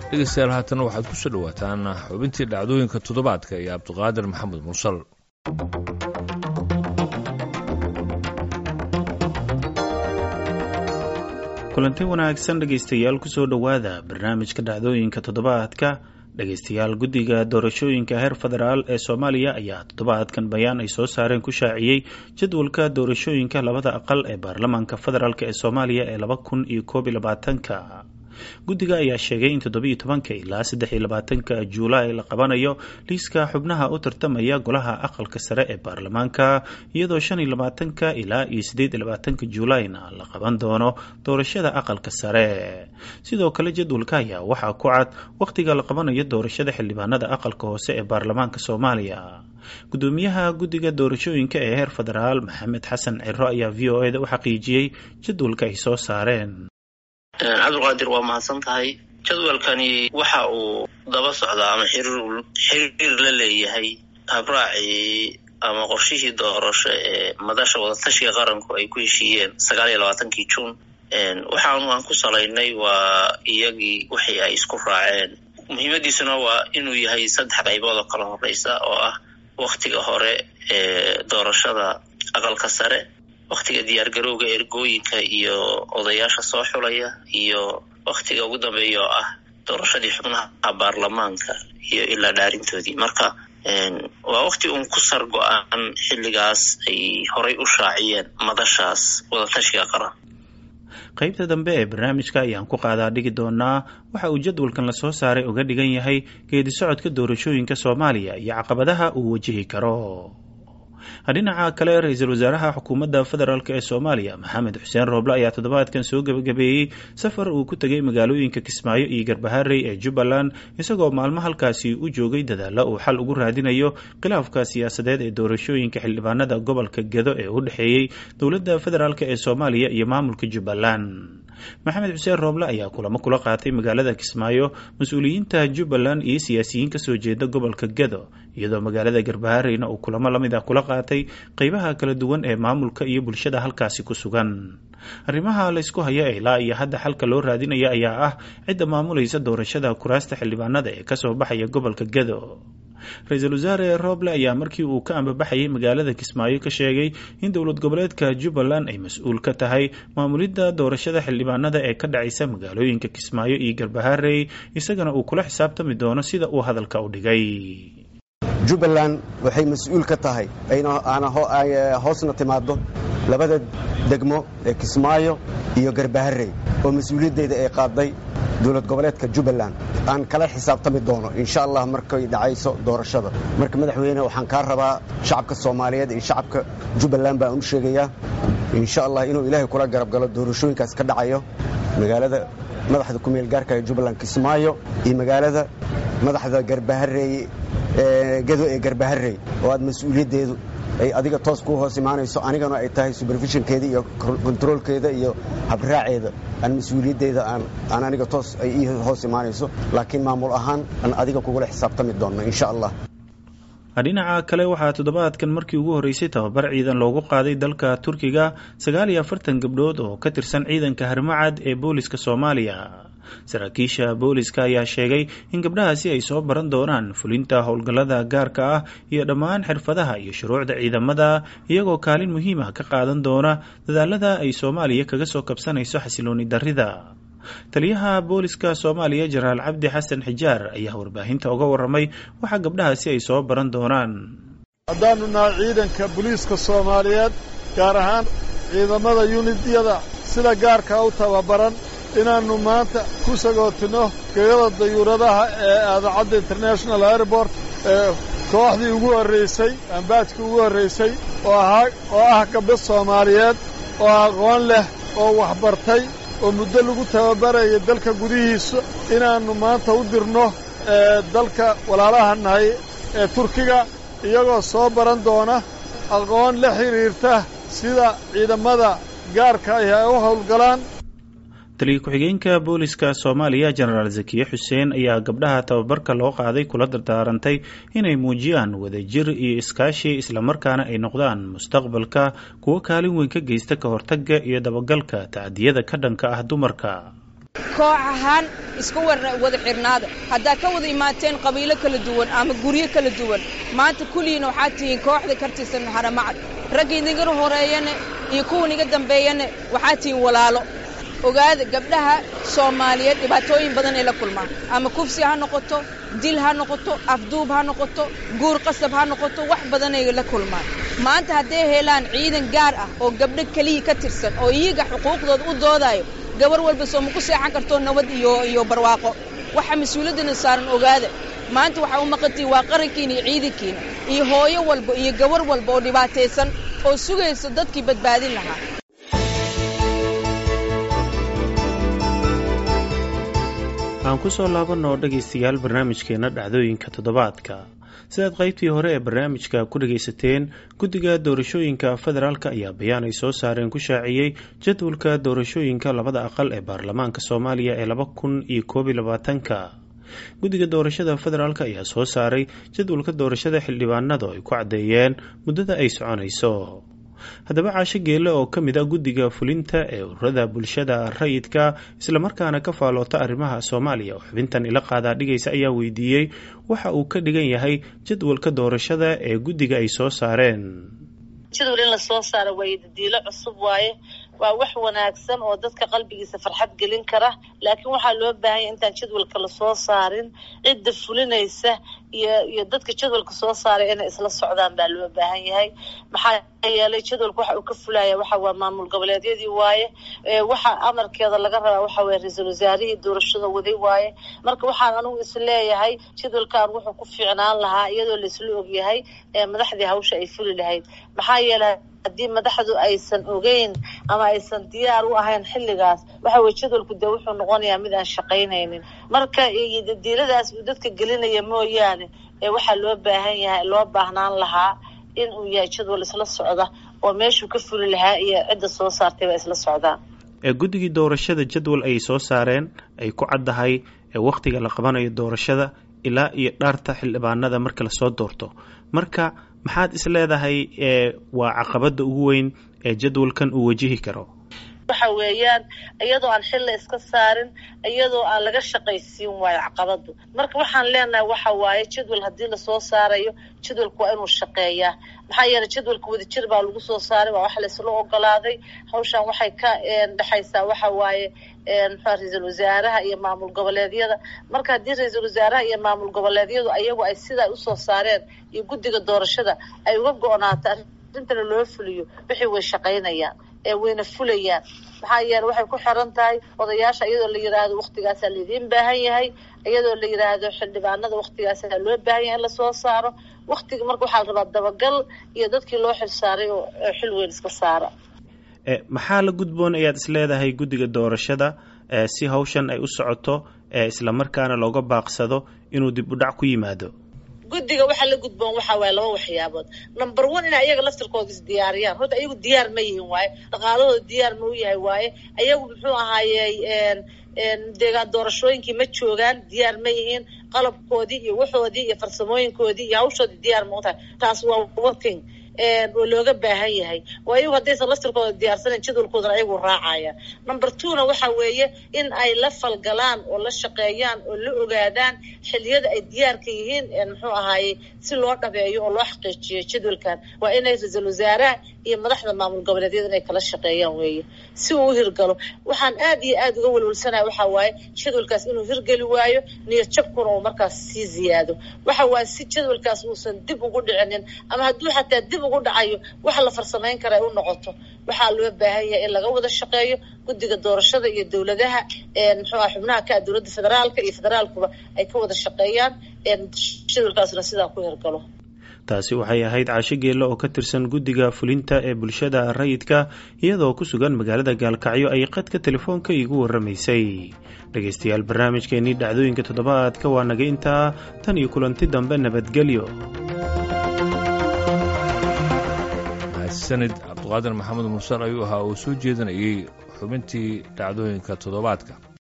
dhegeystayaal haatana waxaad ku soo dhowaataan xubintii dhacdooyinka toddobaadka iyo cabdiqaadir maxamed mursal kulanti wanaagsan dhegaystayaal kusoo dhowaada barnaamijka dhacdooyinka toddobaadka dhegaystayaal guddiga doorashooyinka heer federaal ee soomaaliya ayaa toddobaadkan bayaan ay soo saareen ku shaaciyey jadwalka doorashooyinka labada aqal ee baarlamaanka federaalk ee soomaaliya ee laba kun iyo koob iyo labaatanka guddiga ayaa sheegay in toddobiyo tobanka ilaa saddex iyo labaatanka juulaay la qabanayo liiska xubnaha u tartamaya golaha aqalka sare ee baarlamaanka iyadoo shan iyo labaatanka ilaa iyo siddeed iyo labaatanka juulaayna la qaban doono doorashada aqalka sare sidoo kale jadwalka ayaa waxaa ku cad wakhtiga la qabanayo doorashada xildhibaanada aqalka hoose ee baarlamaanka soomaaliya gudoomiyaha guddiga doorashooyinka ee heer federaal maxamed xasan ciro ayaa v o eda u xaqiijiyey jadwalka ay soo saareen cabdulqaadir waa mahadsan tahay jadwalkani waxa uu daba socdaa ama xiriir la leeyahay habraacii ama qorshihii doorasho ee madasha wadatashiga qaranku ay ku heshiiyeen sagaal iyo labaatankii juun waxaanu aan ku salaynay waa iyagii wixii ay isku raaceen muhiimadiisuna waa inuu yahay saddex qaybood oo kala horeysa oo ah waktiga hore ee doorashada aqalka sare waktiga diyaargarowga ergooyinka iyo odayaasha soo xulaya iyo waktiga ugu dambeeya oo ah doorashadii xubnaha baarlamaanka iyo ilaa dhaarintoodii marka waa wakti uun ku sar go-aan xilligaas ay horay u shaaciyeen madashaas wadatashiga qaran qaybta dambe ee barnaamijka ayaan ku qaadaa dhigi doonaa waxa uu jadwalkan lasoo saaray uga dhigan yahay geedi socodka doorashooyinka soomaaliya iyo caqabadaha uu wajihi karo dhinaca kale ra-iisul wasaaraha xukuumadda federaalk ee soomaaliya maxamed xuseen rooble ayaa toddobaadkan soo gebagabeeyey safar uu ku tegay magaalooyinka kismaayo iyo garbaharey ee jubbaland isagoo maalmo halkaasi u joogay dadaalla uu xal ugu raadinayo khilaafka siyaasadeed ee doorashooyinka xildhibaanada gobolka gedo ee u dhexeeyey dowladda federaalk ee soomaaliya iyo maamulka jubbaland maxamed xuseen rooble ayaa kulamo kula qaatay magaalada kismaayo mas-uuliyiinta jubbaland iyo siyaasiyiin kasoo jeeda gobolka gedo iyadoo magaalada garbahareyna uu kulamo lamid ah kula qaatay qeybaha kala duwan ee maamulka iyo bulshada halkaasi ku sugan arrimaha laysku haya ilaa iyo hadda xalka loo raadinaya ayaa ah cidda maamulaysa doorashada kuraasta xildhibaanada ee kasoo baxaya gobolka gedo ra-iisul wasaare rooble ayaa markii uu ka ambabaxayay magaalada kismaayo ka sheegay in dowlad goboleedka jubbaland ay mas-uul ka tahay maamulidda doorashada xildhibaanada ee ka dhacaysa magaalooyinka kismaayo iyo garbaharey isagana uu kula xisaabtami doono sida uu hadalka u dhigay jubbaland waxay mas-uul ka tahay aana hoosna timaado labada degmo ee kismaayo iyo garbaharey oo mas-uuliyaddeeda ay qaaday dowlad goboleedka jubbaland aan kala xisaabtami doono insha allah markay dhacayso doorashada marka madaxweyne waxaan kaa rabaa shacabka soomaaliyeed iyo shacabka jubbaland baan u sheegayaa insha allah inuu ilaahay kula garab galo doorashooyinkaas ka dhacayo magaalada madaxda kumeel gaarka ee jubbaland kismaayo iyo magaalada madaxda garbahareeye gedo ee garbaharey oo aad mas-uuliyaddeedu ay adiga toos kuu hoos imaanayso anigana ay tahay superfishinkeeda iyo kontaroolkeeda iyo habraaceeda aan mas-uuliyaddeeda aan aniga toos ay ii hoos imaanayso laakiin maamul ahaan aan adiga kugula xisaabtami doonno insha allah dhinaca kale waxaa toddobaadkan markii ugu horreysay tababar ciidan loogu qaaday dalka turkiga sagaal iyo afartan gabdhood oo ka tirsan ciidanka harmacad ee booliska soomaaliya saraakiisha booliska ayaa sheegay in gabdhahaasi ay soo baran doonaan fulinta howlgallada gaarka ah iyo dhammaan xirfadaha iyo shuruucda ciidamada iyagoo kaalin muhiim ah ka qaadan doona dadaalada ay soomaaliya kaga soo kabsanayso xasilooni darrida taliyaha booliska soomaaliya jenaraal cabdi xasan xijaar ayaa warbaahinta uga warramay waxa gabdhahaasi ay soo baran doonaan haddaanu nahay ciidanka booliiska soomaaliyeed gaar ahaan ciidamada yunidyada sida gaarka u tababaran inaannu maanta ku sagootinno gegada dayuuradaha ee aadacadda international airport ee kooxdii ugu horraysay ambaajkii ugu horraysay oo ahaa oo ah gabdho soomaaliyeed oo aqoon leh oo waxbartay oo muddo lagu tababaraya dalka gudihiisa inaannu maanta u dirno ee dalka walaalaha nahay ee turkiga iyagoo soo baran doona aqoon la xidhiirta sida ciidamada gaarka ahi ay u howlgalaan taliya ku-xigeenka booliska soomaaliya jenaraal zakiye xuseen ayaa gabdhaha tababarka loo qaaday kula dardaarantay inay muujiyaan wadajir iyo iskaashi islamarkaana ay noqdaan mustaqbalka kuwo kaalin weyn ka geysta ka hortagga iyo dabagalka tacdiyada ka dhanka ah dumarka koox ahaan iska wada xirnaada haddaa ka wada imaateen qabiilo kala duwan ama guryo kala duwan maanta kulligiina waxaad tihiin kooxda kartirsan haramacad ragga idinga horeeyana iyo kuwan iga dambeeyana waxaad tihiin walaalo ogaada gabdhaha soomaaliyeed dhibaatooyin badan ay la kulmaan ama kufsi ha noqoto dil ha noqoto afduub ha noqoto guur qasab ha noqoto wax badanay la kulmaan maanta hadday helaan ciidan gaar ah oo gabdho keliya ka tirsan oo iyaga xuquuqdooda u doodayo gabar walba soo ma ku seexan karto nabad iyo iyo barwaaqo waxa mas-uuliyaddana saaran ogaada maanta waxaa u maqantihi waa qarankiina iyo ciidankiina iyo hooyo walba iyo gabar walba oo dhibaataysan oo sugaysa dadkii badbaadin lahaa aan ku soo laabanoo dhegaystayaal barnaamijkeenna dhacdooyinka toddobaadka sidaad qaybtii hore ee barnaamijka ku dhegaysateen guddiga doorashooyinka federaalk ayaa bayaan ay soo saareen ku shaaciyey jadwalka doorashooyinka labada aqal ee baarlamaanka soomaaliya ee laba kun iyo koob iyo labaatanka guddiga doorashada federaalk ayaa soo saaray jadwalka doorashada xildhibaanada oo ay ku caddeeyeen muddada ay soconayso haddaba caasho geelle oo ka mid a guddiga fulinta ee ururada bulshada rayidka islamarkaana ka faaloota arrimaha soomaaliya oo xubintan ila qaadaa dhigaysa ayaa weydiiyey waxa uu ka dhigan yahay jadwalka doorashada ee guddiga ay soo saareen jadwal in lasoo saaro waaye dadiilo cusub waaye waa wax wanaagsan oo dadka qalbigiisa farxad gelin kara laakiin waxaa loo baahanya intaan jadwalka lasoo saarin cidda fulinaysa iyo iyo dadka jadwalka soo saaray inay isla socdaan baa loo baahan yahay maxaa yeelay jadwalka waxa uu ka fulaya waxa waa maamul goboleedyadii waaye waxa amarkeeda laga rabaa waxa weye ra-iisul wasaarihii doorashada waday waaye marka waxaan anigu is leeyahay jadwalkan wuxuu ku fiicnaan lahaa iyadoo laisla ogyahay madaxdii hawsha ay fuli lahayd maxaa yeelay haddii madaxdu aysan ogeyn ama aysan diyaar u ahayn xilligaas waxa weye jadwalku dee wuxuu noqonayaa mid aan shaqaynaynin marka dadiiladaas uu dadka gelinaya mooyaane waxaa loo baahan yahay loo baahnaan lahaa in uu yahay jadwal isla socda oo meeshuu ka fuli lahaa iyo cidda soo saartay ba isla socdaan guddigii doorashada jadwal ay soo saareen ay ku caddahay wakhtiga la qabanayo doorashada ilaa iyo dhaarta xildhibaanada marka lasoo doorto marka maxaad is leedahay waa caqabada ugu weyn ee jadwalkan uu wajihi karo waxa weeyaan iyadoo aan xilla iska saarin iyadoo aan laga shaqaysiin waayo caqabadu marka waxaan leenahay waxa waaye jadwal haddii lasoo saarayo jadwalku waa inuu shaqeeyaa maxaa yeelay jadwalka wadajir baa lagu soo saaray waa wax laysla ogolaaday hawshan waxay ka dhexaysaa waxa waaye muxua ra-iisul wasaaraha iyo maamul goboleedyada marka haddii ra-iisul wasaaraha iyo maamul goboleedyadu ayagu ay sidaa usoo saareen iyo guddiga doorashada ay uga go-naato arrintana loo fuliyo wixii way shaqaynayaan wayna fulayaan maxaa yeele waxay ku xiran tahay odayaasha iyadoo la yidhaahdo waktigaasaa laidiin baahan yahay iyadoo la yidhaahdo xildhibaanada waktigaasaa loo baahan yahay in lasoo saaro waktiga marka waxaa la rabaa dabagal iyo dadkii loo xil saaray oo xil weyn iska saara maxaa la gudboon ayaad is leedahay guddiga doorashada si hawshan ay u socoto islamarkaana looga baaqsado inuu dib u dhac ku yimaado guddiga waxaa la gudboon waxaa waaye laba waxyaabood number one inay ayaga laftirkooda isdiyaariyaan horta ayagu diyaar ma yihin waaye dhaqaalahooda diyaar ma u yahay waaye ayagu muxuu ahaayey deegaan doorashooyinkii ma joogaan diyaar ma yihiin qalabkoodii iyo waxoodii iyo farsamooyinkoodii iyo hawshoodii diyaar ma u tahay taas waa working oo looga baahan yahay oo ayagu haddaysan laftirkooda diyaarsanan jadwalkoodana ayagu raacaya number twona waxa weeye in ay la falgalaan oo la shaqeeyaan oo la ogaadaan xiliyada ay diyaarka yihiin muxuu ahaaye si loo dhabeeyo oo loo xaqiijiyo jadwalkan waa inay ra-iisul wasaaraha iyo madaxda maamul goboleedyada inay kala shaqeeyaan weeye si uu u hirgalo waxaan aad iyo aad uga welwelsanaya waxa waaye jadwalkaas inuu hirgeli waayo niyad jabkuna uu markaas sii ziyaado waxa waaye si jadwalkaas uusan dib ugu dhicinin ama hadduu xataa dib ugu dhacayo waxa la farsamayn kara ay u noqoto waxaa loo baahan yahay in laga wada shaqeeyo guddiga doorashada iyo dowladaha muxuu ah xubnaha ka ah dowladda federaalka iyo federaalkuba ay ka wada shaqeeyaan jadwalkaasna sidaa ku hirgalo taasi waxay ahayd caasho geelle oo ka tirsan guddiga fulinta ee bulshada rayidka iyadoo ku sugan magaalada gaalkacyo ay qadka telefoonka iigu warramaysay dhegaystayaal barnaamijkeenii dhacdooyinka toddobaadka waa naga intaa tan iyo kulanti dambe nabadgelyo sanid cabdiqaadir maxamed mursal ayuu ahaa oo soo jeedinayay xubintii dhacdooyinka toddobaadka